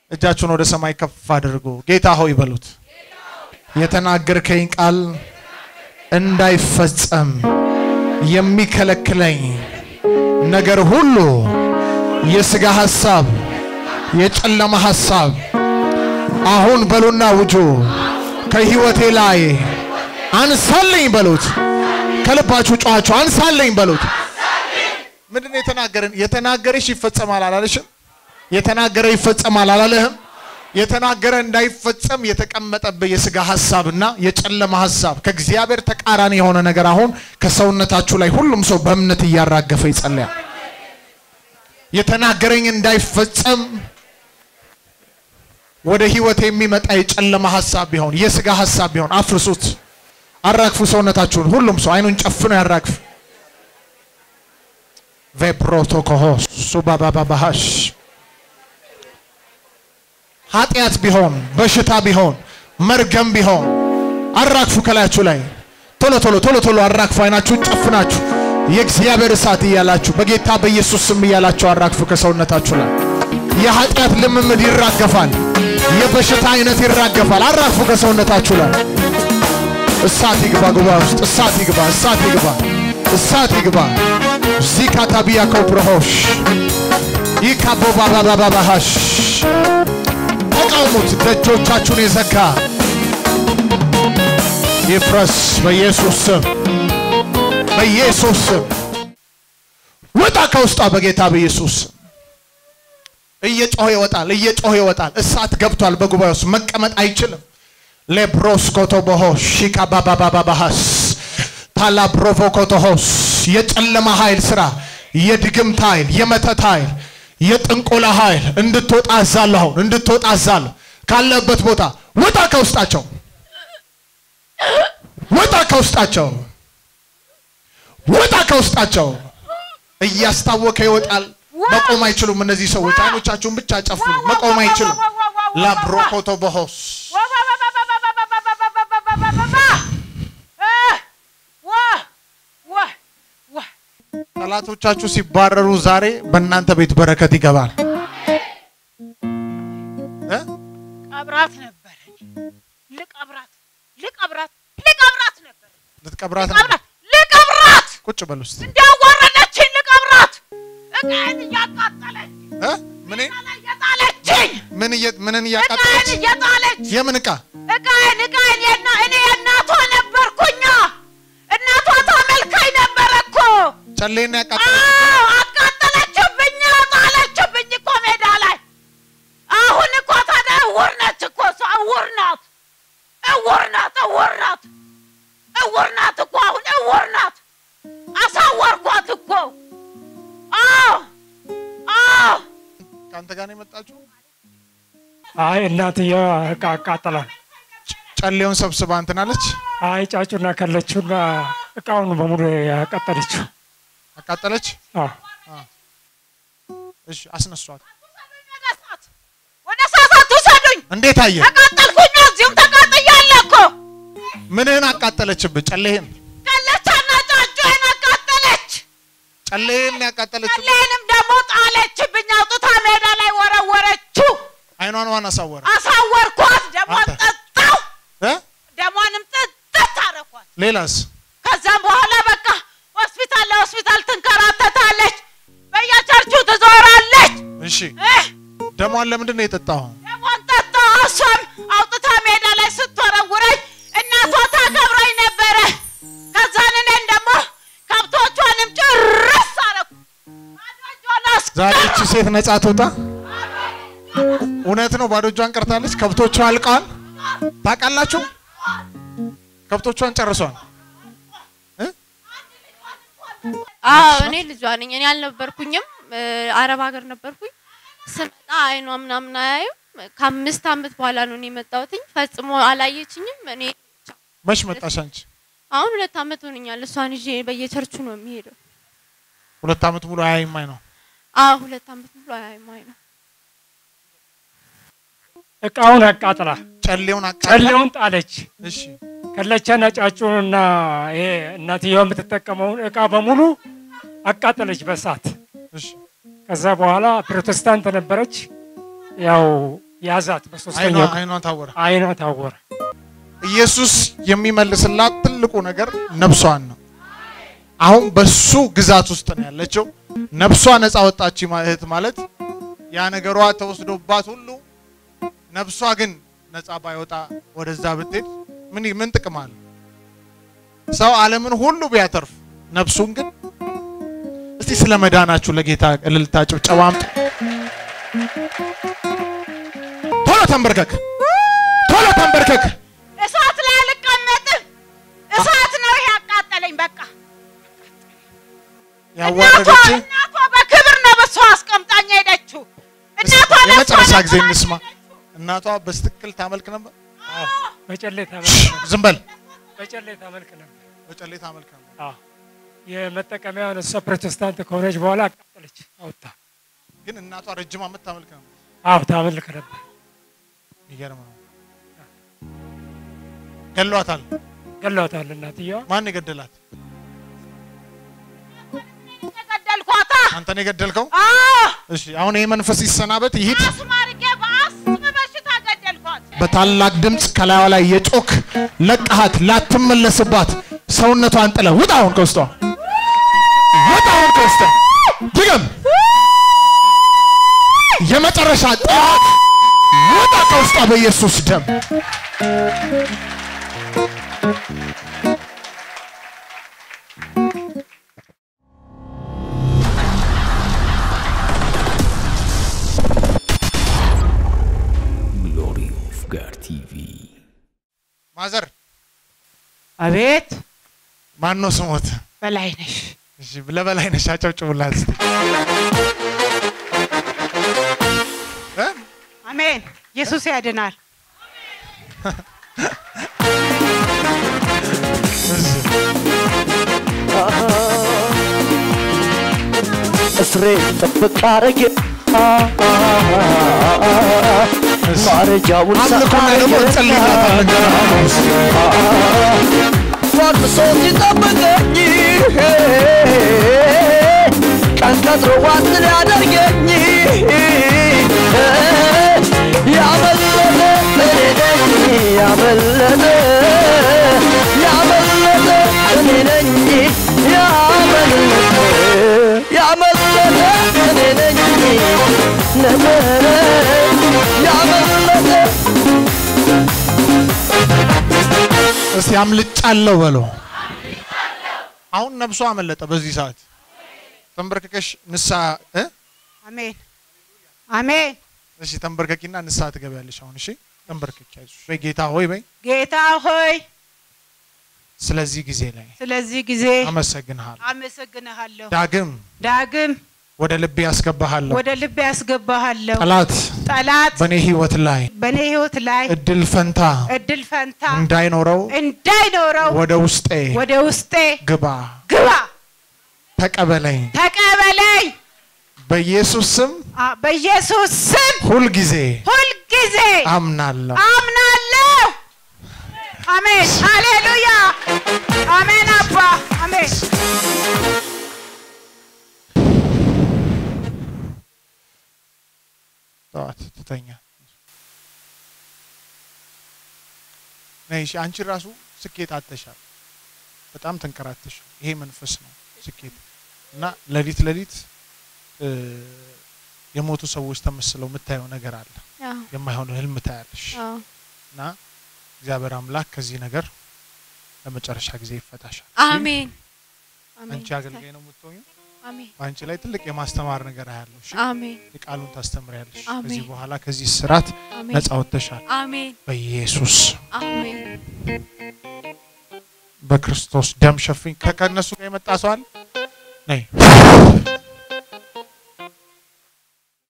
እጃችሁን ወደ ሰማይ ከፍ አድርጉ። ጌታ ሆይ በሉት። የተናገርከኝ ቃል እንዳይፈጸም የሚከለክለኝ ነገር ሁሉ የስጋ ሐሳብ፣ የጨለማ ሐሳብ አሁን በሉና ውጁ ከህይወቴ ላይ አንሳለኝ በሉት። ከልባችሁ ጨዋችሁ አንሳለኝ በሉት። ምንድን ነው የተናገረን? የተናገረሽ ይፈጸማል አላለሽም? የተናገረ ይፈጸማል አላለህም? የተናገረ እንዳይፈጸም የተቀመጠብህ የስጋ ሐሳብና የጨለማ ሐሳብ ከእግዚአብሔር ተቃራኒ የሆነ ነገር አሁን ከሰውነታችሁ ላይ ሁሉም ሰው በእምነት እያራገፈ ይጸለያል። የተናገረኝ እንዳይፈጸም ወደ ህይወት የሚመጣ የጨለማ ሐሳብ ቢሆን የስጋ ሐሳብ ቢሆን አፍርሱት፣ አራግፉ ሰውነታችሁን። ሁሉም ሰው አይኑን ጨፍኖ ያራግፍ። ቬፕሮቶኮሆስ ሱባባባባሃሽ ኃጢአት ቢሆን በሽታ ቢሆን መርገም ቢሆን አራግፉ ከላያችሁ ላይ ቶሎ ቶሎ ቶሎ ቶሎ አራግፉ። አይናችሁን ጨፍናችሁ የእግዚአብሔር እሳት እያላችሁ በጌታ በኢየሱስ ስም እያላችሁ አራግፉ ከሰውነታችሁ ላይ የኃጢአት ልምምድ ይራገፋል። የበሽታ አይነት ይራገፋል። አራግፉ ከሰውነታችሁ ላይ እሳት ይግባ። ጉባኤ ውስጥ እሳት ይግባ፣ እሳት ይግባ፣ እሳት ይግባ። ዚካታቢያ ኮፕሮሆሽ ይካቦባባባባሃሽ ተቃውሙት። ደጆቻችሁን የዘጋ ይፍረስ በኢየሱስ ስም፣ በኢየሱስ ስም ውጣ ከውስጧ በጌታ በኢየሱስ ስም። እየጮኸ ይወጣል፣ እየጮኸ ይወጣል። እሳት ገብቷል በጉባኤ ውስጥ መቀመጥ አይችልም። ሌብሮስ ኮቶቦሆ ሺካ ባባባባባሃስ ፓላብሮቮ ኮቶሆስ የጨለማ ኃይል ስራ፣ የድግምት ኃይል፣ የመተት ኃይል፣ የጥንቆላ ኃይል እንድትወጣ አዛለሁ። አሁን እንድትወጣ አዛለሁ። ካለበት ቦታ ውጣ ከውስጣቸው፣ ውጣ ከውስጣቸው፣ ውጣ ከውስጣቸው። እያስታወከ ይወጣል። መቆም አይችሉም። እነዚህ ሰዎች አይኖቻችሁን ብቻ ጨፍኑ። መቆም አይችሉም። ላብሮኮቶ በሆስ ጠላቶቻችሁ ሲባረሩ ዛሬ በእናንተ ቤት በረከት ይገባል። እ? ቀብራት ነበረ። ልቀብራት ልቀብራት ልቀብራት ነበር። ልትቀብራት ነው? ልቀብራት ልቀብራት ቁጭ በል ውስጥ እንዲያዋረደችኝ ልቀብራት እቃዬን እያቃጠለች እ? ምን ላይ እየጣለችኝ ምን እየ- ምንን እቃዬን እያቃጠለች እየጣለች የምን እቃ እቃዬን እቃዬን የና እኔ የእናቷ ነበርኩኛ እናቷ ታመልካኝ ነበረ እኮ ጨሌና ያቃጠለች አዎ አቃጠለችብኝ ጣለችብኝ እኮ ሜዳ ላይ አሁን እኮ ታዲያ እውር ነች እኮ እሷ እውር ናት እውር ናት እውር ናት እውር ናት እኮ አሁን እውር ናት አሳወርኳት እኮ አዎ አዎ ከአንተ ጋር ነው የመጣችሁ? አይ እናትየዋ እቃ አቃጠላል። ጨሌውን ሰብስባ እንትን አለች አይ ጫጩና ከለችውና እቃውን በሙሉ ያቃጠለችው። አቃጠለች። አዎ እሺ አስነሷት። ወደ እሳት ወደ እሳት አትውሰዱኝ እንዴት አየ? ተቃጠልኩኝ እዚሁም ተቃጥያለሁ እኮ ምንህን አቃጠለችብህ? ጨሌህን ከለቻና ጫጩን አቃጠለች ጨሌህን ያቃጠለችብህ? ሌንም ደግሞ ጣለችብኝ አውጥታ ሜዳ ላይ ወረወረችው አይኗን ዋን አሳወረ አሳወርኳት ደሟን አንተ? ጠጣው እ? ደሟንም ጥጥት አረኳት ሌላስ ከዛም በኋላ በቃ ሆስፒታል ለሆስፒታል ትንከራተታለች በየቸርቹ ትዞራለች እሺ እህ፣ ደሟን ለምንድን ነው የጠጣኸው? ደሟን ጠጣው እሷም አውጥታ ሜዳ ላይ ስትወረውረኝ እናቷ ታከብረኝ ነበረ ከዛን እኔን ደግሞ ከብቶቿንም ጭርስ አረኩ ባዶ እጇን ዛሬ አስቀረሁ። እቺ ሴት ነጻ ትውጣ። እውነት ነው፣ ባዶ እጇን ቀርታለች። ከብቶቿ አልቀዋል። ታውቃላችሁ፣ ከብቶቿን ጨርሷል። አዎ እኔ ልጇ ነኝ። እኔ አልነበርኩኝም፣ እ፣ አረብ ሀገር ነበርኩኝ። ስመጣ አይኗ ምናምን አያዩም። ከአምስት ዓመት በኋላ ነው እኔ የመጣሁትኝ። ፈጽሞ አላየችኝም። እኔ መች መጣሽ አንቺ? አሁን ሁለት ዓመት ሆነኛል። እሷን ይዤ በየቸርቹ ነው የሚሄደው። ሁለት ዓመት ሙሉ አያይማኝ ነው። አዎ ሁለት ዓመት ሙሉ አያይም አይኗ። እቃውን አቃጥላ ጨሌውን አቃጠለ። ጨሌውን ጣለች። እሺ ከለቻና ጫጩንና ይሄ እናትየዋ የምትጠቀመውን እቃ በሙሉ አቃጠለች በእሳት። እሺ ከዛ በኋላ ፕሮቴስታንት ነበረች። ያው ያዛት። አይኗ በሶስተኛው ቀን አይኗ ታወረ። አይኗ ታወረ። ኢየሱስ የሚመልስላት ትልቁ ነገር ነፍሷን ነው። አሁን በሱ ግዛት ውስጥ ነው ያለችው። ነፍሷ ነፃ ወጣች ማ- እህት ማለት ያ ነገሯ ተወስዶባት ሁሉ ነፍሷ ግን ነፃ ባይወጣ ወደዛ ብትሄድ ምን ምን ጥቅም አለ? ሰው ዓለምን ሁሉ ቢያተርፍ ነፍሱን ግን እስቲ ስለ መዳናችሁ ለጌታ እልልታ ጭብጨባ አምጡ። ቶሎ ተንበርከክ፣ ቶሎ ተንበርከክ። እሳት ላይ አልቀመጥም። እሳት ነው ይሄ ያቃጠለኝ። በቃ እናቷ ያዋረደች እናቷ በክብር ነው በሷ አስቀምጣኝ ሄደችው። እናቷ ለሷ የመጨረሻ ጊዜ ነበር እንስማ። ሄደችው። እናቷ በስትክክል ታመልክ ነበር። አዎ፣ በጨሌ ታመልክ ነበር። ዝም በል። በጨሌ ታመልክ ነበር። በጨሌ ታመልክ ነበር። አዎ፣ የመጠቀሚያውን እሷ ፕሮቴስታንት ከሆነች በኋላ አቃጠለች አውጥታ። ግን እናቷ ረጅም ዓመት ታመልክ ነበር። አዎ፣ ታመልክ ነበር። የሚገርም ነው። ገሏታል። ገለዋታል እናትየዋ። ማን የገደላት? የገደልኳታ አንተን የገደልከው? አዎ እሺ፣ አሁን ይሄ መንፈስ ይሰናበት ይሂድ። አስም አድርጌ በአስም በሽታ ገደልኳት። በታላቅ ድምፅ ከላዩ ላይ የጮክ ለቀሃት ላትመለስባት ሰውነቷን ጥለ ውጣ። አሁን ከውስጧ ውጣ። አሁን ከውስጧ ድገም። የመጨረሻ ጠላት ውጣ ከውስጧ በኢየሱስ ደም። Glory of God TV. ማዘር አቤት ማን ነው ስሞት? በላይ ነሽ። እሺ ለበላይ ነሽ አጨብጭቡላት እስቲ። እ? አሜን። ኢየሱስ ያድናል። እስሬ ጥብቅ አረጌ ማረጃውን አምልኮና ደግሞ እንጸልይላታለን ገና ሐሙስ። ፋርሶ ሲጠብቀኝ ቀን ቀጥሮ ዋስ ሊያደርገኝ ያመለጠ እኔ ነኝ ያመለጠ ያመለጠ እኔ ነኝ ያመለጠ ያመለጠ እኔ ነኝ ነበረ ያመለጠ እስቲ አምልጫለሁ በለው። አሁን ነብሷ አመለጠ። በዚህ ሰዓት ተንበርክከሽ ንስሐ እ? አሜን አሜን። እሺ ተንበርከኪና ንስሐ ትገቢያለሽ። አሁን እሺ ተንበርከኪ። አይዞሽ በይ ጌታ ሆይ በይ። ጌታ ሆይ ስለዚህ ጊዜ ላይ ስለዚህ ጊዜ አመሰግንሃለሁ። አመሰግንሃለሁ። ዳግም ዳግም ወደ ልቤ ያስገባሃለሁ። ወደ ልቤ ያስገባሃለሁ። ጠላት ጠላት በእኔ ህይወት ላይ በእኔ ህይወት ላይ እድል ፈንታ እድል ፈንታ እንዳይኖረው እንዳይኖረው ወደ ውስጤ ወደ ውስጤ ግባ፣ ግባ፣ ተቀበለኝ። ተቀበለኝ። በኢየሱስ ስም አ- በኢየሱስ ስም ሁልጊዜ ሁልጊዜ አምናለሁ። አምናለሁ። አሜን፣ ሃሌሉያ፣ አሜን። አባ አሜን። ጠዋት ትተኛ ነይ። እሺ አንቺ ራሱ ስኬት አጥተሻል። በጣም ተንከራተሻል። ይሄ መንፈስ ነው ስኬት እና ሌሊት ሌሊት እ፣ የሞቱ ሰዎች ተመስለው የምታየው ነገር አለ። አዎ፣ የማይሆን ህልም ታያለሽ አዎ። እና እግዚአብሔር አምላክ ከዚህ ነገር ለመጨረሻ ጊዜ ይፈታሻል። አሜን አሜን አንቺ አገልጋይ ነው የምትሆኙ። አሜን በአንቺ ላይ ትልቅ የማስተማር ነገር አያለሁ። እሺ አሜን የቃሉን ታስተምሪያለሽ። አሜን። ከዚህ በኋላ ከዚህ ስራት አሜን ነፃ ወጥተሻል አሜን በኢየሱስ አሜን በክርስቶስ ደም ሸፍኝ። ከ- ከእነሱ ጋር የመጣ ሰው አለ? ነይ